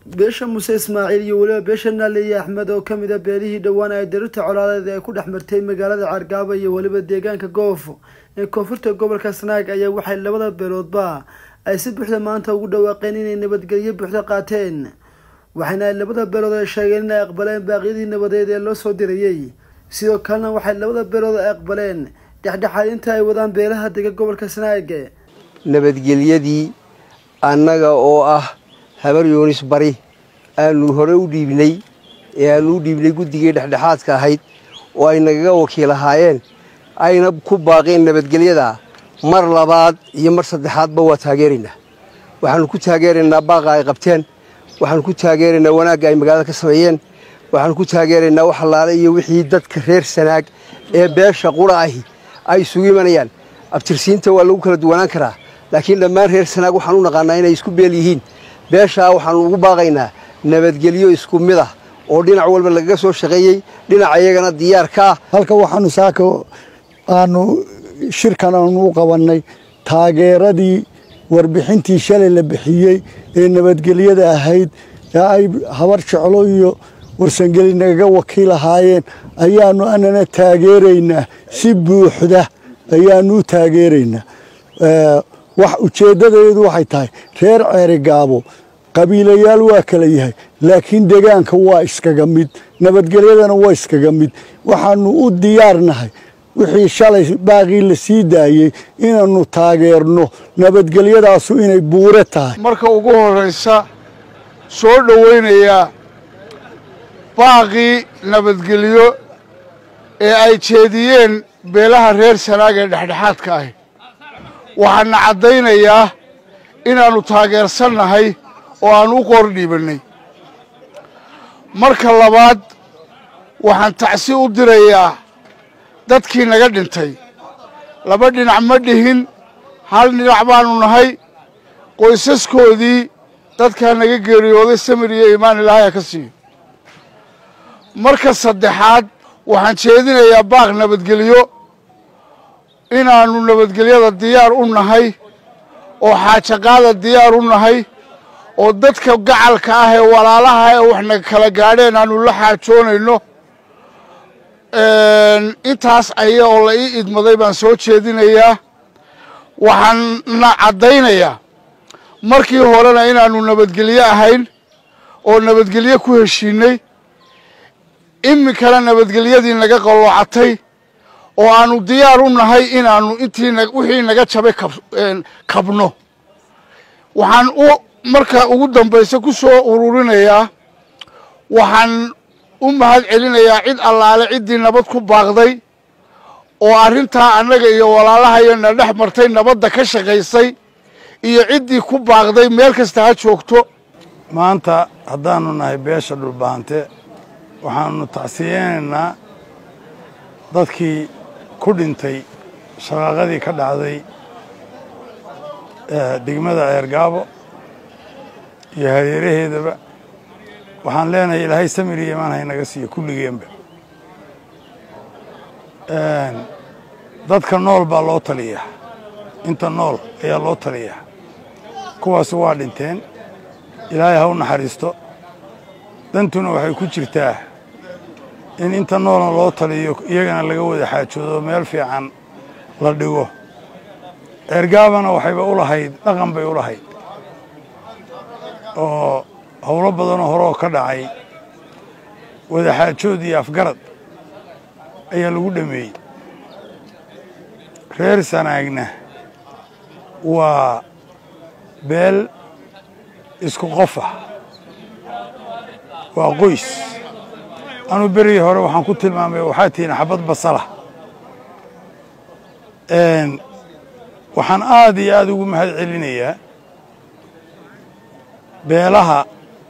beesha muuse ismaaciil iyo weliba beesha naaliye axmed oo kamid a beelihii dhowaan ay darirta colaadeed ee ku dhex martay magaalada cargaabo iyo weliba deegaanka goof ee koonfurta gobolka sanaag ayaa waxay labada beeloodba ay si buuxda maanta ugu dhawaaqeen inay nabadgelyo buuxda qaateen waxayna ay labada beelood ay sheegeen inay aqbaleen baaqyadii nabadeed ee loo soo dirayey sidoo kalena waxay labada beelood ay aqbaleen dhexdhexaadinta ay wadaan beelaha dega gobolka sanaag nabadgelyadii annaga oo ah habar yoonis bari aanu hore u dhiibnay ee aanu u dhiibnay guddigii dhexdhexaadka ahayd oo ay nagaga wakiil ahaayeen ayna ku baaqeen nabadgelyada mar labaad iyo mar saddexaadba waa taageeraynaa waxaanu ku taageeraynaa baaqa ay qabteen waxaanu ku taageeraynaa wanaagga ay magaalada ka sameeyeen waxaanu ku taageeraynaa wax allaale iyo wixii dadka reer sanaag ee beesha qura ahi ay isugu imanayaan abtirsiinta waa lagu kala duwanaan karaa laakiin dhammaan reer sanaag waxaan u naqaanaa inay isku beel yihiin beeshaa waxaanu ugu baaqaynaa nabadgelyo isku mid ah oo dhinac walba lagaga soo shaqeeyey dhinaca iyagana diyaar ka ah halka waxaanu saaka aanu shirkan aanu u qabannay taageeradii warbixintii shalay la bixiyey ee nabadgelyada ahayd ee ay habar jeclo iyo warsangeli nagaga wakiil ahaayeen ayaanu anana taageeraynaa si buuxda ayaanu u taageeraynaa wax ujeeddadeedu waxay tahay reer ceerigaabo qabiilayaal waa kala yahay laakiin degaanka waa iskaga mid nabadgelyadana waa iskaga mid waxaanu u diyaarnahay wixii shalay baaqii la sii daayey inaannu taageerno nabadgelyadaasu inay buure tahay marka ugu horraysa soo dhowaynayaa baaqii nabadgelyo ee ay jeediyeen beelaha reer sanaag ee dhexdhexaadka ahi waxaana caddaynayaa inaannu taageersannahay oo aan u qoor dhiibannay marka labaad waxaan tacsi u dirayaa dadkii naga dhintay laba dhinac ma dhihin hal dhinac baannu nahay qoysaskoodii dadkaa naga geeriyooday samir iyo iimaan ilaahay ka siiyo marka saddexaad waxaan jeedinayaa baaq nabadgelyo inaannu nabadgelyada diyaar u nahay oo xaajaqaada diyaar u nahay oo dadka gacalka ah ee walaalaha ee waxna kala gaadheen aanu la xaajoonayno intaas aya oo la ii idmaday baan soo jeedinayaa waxaanna caddaynayaa markii horena inaannu nabadgelyo ahayn oo nabadgelyo ku heshiinay iminkana nabadgelyadii naga qalloocatay oo aanu diyaar u nahay inaannu intii wixii naga jabay kabno waxaan u marka ugu dambaysa ku soo ururinayaa waxaan u mahad celinayaa cid allaale ciddii nabad ku baaqday oo arrintaa annaga iyo walaalahayana dhex martay nabadda ka shaqaysay iyo ciddii ku baaqday meel kasta ha joogto maanta haddaannu nahay beesha dhulbaante waxaannu tacsiyeynaynaa dadkii ku dhintay shaqaaqadii ka dhacday degmada ceergaabo iyo hareeraheedaba waxaan leenahay ilaahay samir iyo imaan haynaga siiyo kulligeenba dadka nool baa loo taliyaa inta nool ayaa loo taliyaa kuwaasi waa dhinteen ilaahay ha u naxariisto dantuna waxay ku jirtaa in inta noolna loo taliyo iyagana laga wada xaajoodo meel fiican la dhigo ceergaabana waxayba u lahayd dhaqan bay u lahayd oo howlo badanoo horeoo ka dhacay wadaxaajood iyo afgarad ayaa lagu dhameeyey reer sanaagna waa beel isku qof ah waa qoys anuu berigii hore waxaan ku tilmaamay waxaa tihiin xabad basala waxaan aad iyo aad ugu mahad celinayaa beelaha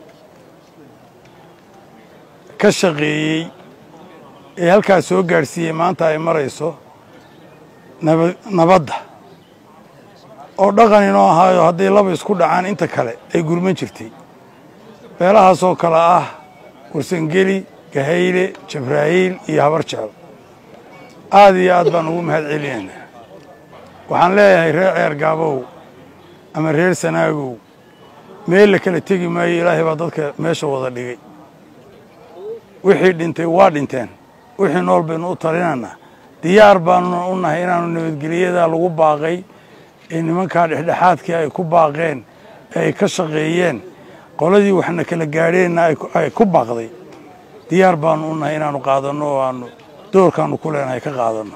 ka shaqeeyey ee halkaas soo gaadhsiiyey maanta ay marayso nabadda oo dhaqan inoo ahaayo hadday laba isku dhacaan inta kale ay gurman jirtay beelahaasoo kale ah warsangeli gahayle jabraa'iil iyo habar jecel aad iyo aad baan ugu mahad celinaynaa waxaan leeyahay reer ceer gaabow ama reer sanaagow meel la kala tegi maayo ilaahay baa dadka meesha wada dhigay wixii dhintay waa dhinteen wixii nool baynu u talinaynaa diyaar baanu u nahay inaanu nabadgelyadaa lagu baaqay ee nimankaa dhexdhexaadkii ay ku baaqeen ee ay ka shaqeeyeen qoladii waxna kala gaadheenna ay ku baaqday diyaar baanu u nahay inaanu qaadanno oo aanu doorkaanu ku leenahay ka qaadanno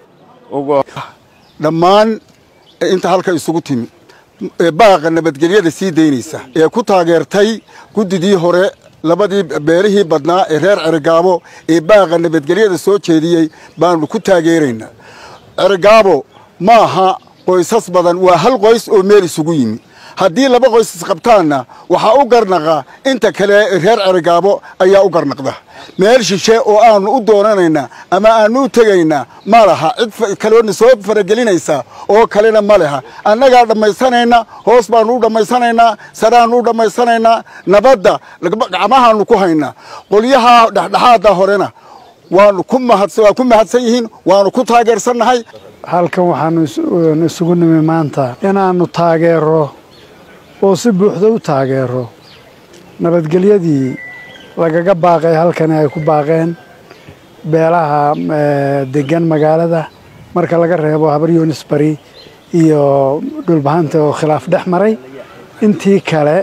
dhammaan inta halka isugu timi baaqa nabadgelyada sii daynaysa ee ku taageertay guddidii hore labadii beelihii badnaa ee reer cerigaabo ee baaqa nabadgelyada soo jeediyey baanu ku taageeraynaa cerigaabo ma aha qoysas badan waa hal qoys oo meel isugu yimi haddii laba qoys isqabtaanna waxaa u garnaqa inta kale reer cerigaabo ayaa u garnaqda meel shishe oo aanu u doonanaynaa ama aanu u tegaynaa ma laha cid kaloona soo faragelinaysa oo kalena ma leha annagaa dhammaysanayna hoos baanu u dhammaysanaynaa saraanu u dhammaysanaynaa nabadda gacmahaanu ku haynaa qolyaha dhexdhexaada horena waanu ku waa ku mahadsan yihiin waanu ku taageersannahay halkan waxaanu isugu nimi maanta inaannu taageero oo si buuxda u taageero nabadgelyadii lagaga baaqay halkani ay ku baaqeen beelaha degan magaalada marka laga reebo habar yunis bari iyo dhulbahanta oo khilaaf dhex maray intii kale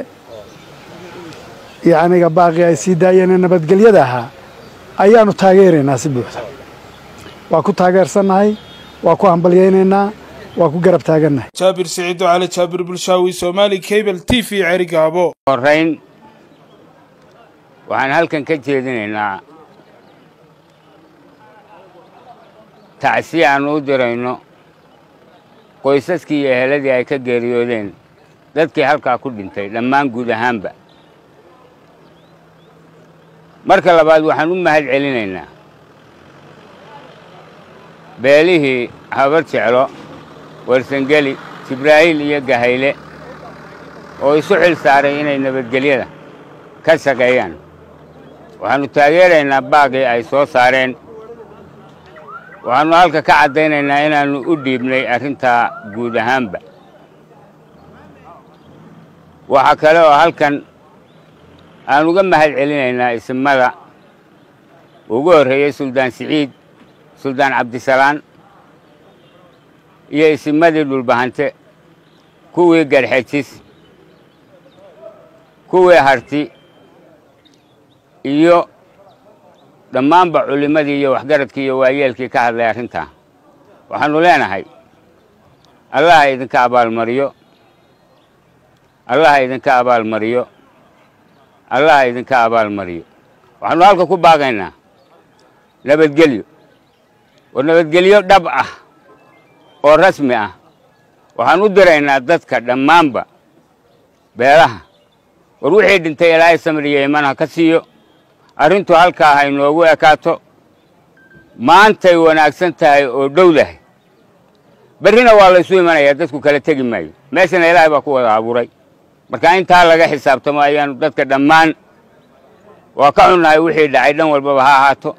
yacniga baaqii ay sii daayeen nabadgelyada ahaa ayaanu taageeraynaa si buuxda waa ku taageersannahay waa ku hambalyaynaynaa waa ku garab taagannahay jaabir siciid cali jaabir bulshaawi soomaali cable t v cerigaabo horeyn waxaan halkan ka jeedinaynaa tacsi aanu u dirayno qoysaskii iyo eheladii ay ka geeriyoodeen dadkii halkaa ku dhintay dhammaan guud ahaanba marka labaad waxaan u mahad celinaynaa beelihii habar jeclo warsangeli jibraa'iil iyo gahayle oo isu xil saaray inay nabadgelyada ka shaqeeyaan waxaannu taageeraynaa baaqii ay soo saareen waxaannu halka ka caddaynaynaa inaannu u dhiibnay arrintaa guud ahaanba waxaa kale oo halkan aan uga mahad celinaynaa isimada ugu horreeyey suldaan siciid suldaan cabdisalaan iyo isimadii dhulbahante kuwii garxejis kuwii harti iyo dhammaanba culimmadii iyo waxgaradkii iyo waayeelkii ka hadlay arrintaa waxaannu leenahay allaha idinka abaalmariyo allaha idinka abaalmariyo allaha idinka abaalmariyo waxaannu halka ku baaqaynaa nabadgelyo oo nabadgelyo dhab ah oo rasmi ah waxaan u diraynaa dadka dhammaanba beelaha war wixii dhintay ilaahay samriyo iman ha ka siiyo arrintu halkaa ha inoogu ekaato maantay wanaagsan tahay oo dhowdahay berrina waa laysu imanayaa dadku kala tegi maayo meeshana ilaahay baa ku wada abuuray marka intaa laga xisaabtamo ayaanu dadka dhammaan waa ka xunnahay wixii dhacay dhan walbaba ha ahaato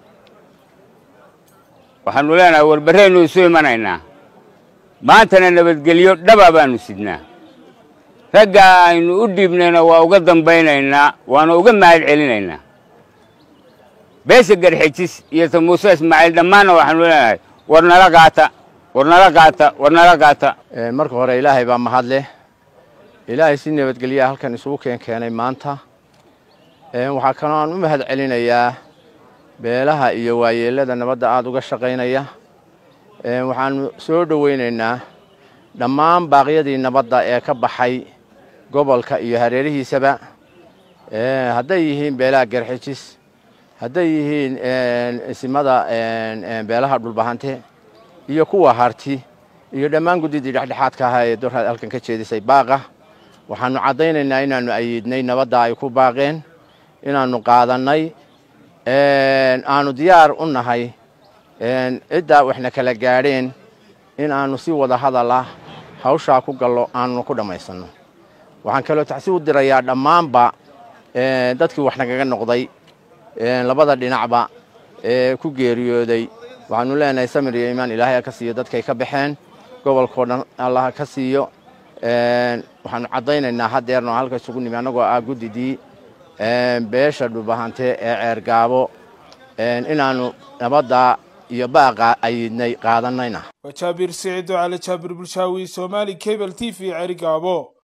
waxaannu leenahay war berraynu isu imanaynaa maantana nabadgelyo dhaba baanu sidnaa raggaa aynu u dhiibnayna waa uga dambaynaynaa waana uga mahad celinaynaa beesha garxejis iyo ta muuse ismaaciil dhammaanna waxaanu leenahay war nala qaata war nala qaata war nala qaata marka hore ilaahay baa mahad leh ilaahay si nabadgelyaa halkan isugu keen keenay maanta waxaa kaloo aan u mahad celinayaa beelaha iyo waayeellada nabadda aada uga shaqaynaya waxaanu soo dhowaynaynaa dhammaan baaqyadii nabadda ee ka baxay gobolka iyo hareerihiisaba hadday yihiin beelaha garxijis hadday yihiin isimada beelaha dhulbahante iyo kuwa harti iyo dhammaan guddidii dhexdhexaadka ahaa ee dorhaad halkan ka jeedisay baaqa waxaanu caddaynaynaa inaannu ayiidnay nabadda ay ku baaqeen inaannu qaadannay aanu diyaar u nahay ciddaa waxna kala gaadheen in aanu si wada hadal ah hawshaa ku gallo aanu ku dhammaysanno waxaan kaloo tacsi u dirayaa dhammaanba dadkii wax nagaga noqday labada dhinacba ee ku geeriyooday waxaanu leenahay samir iyo iimaan ilaahay ha ka siiyo dadkay ka baxeen gobolkao dhan allah ha ka siiyo waxaanu caddaynaynaa haddeerno halka isugu nimi annagoo ah guddidii beesha dhubahante ee ceergaabo inaannu nabadda iyo baaqa ayidnay qaadanayna waa jaabir siciid oo cali jaabir bulshaawi soomaali cable t v ceerigaabo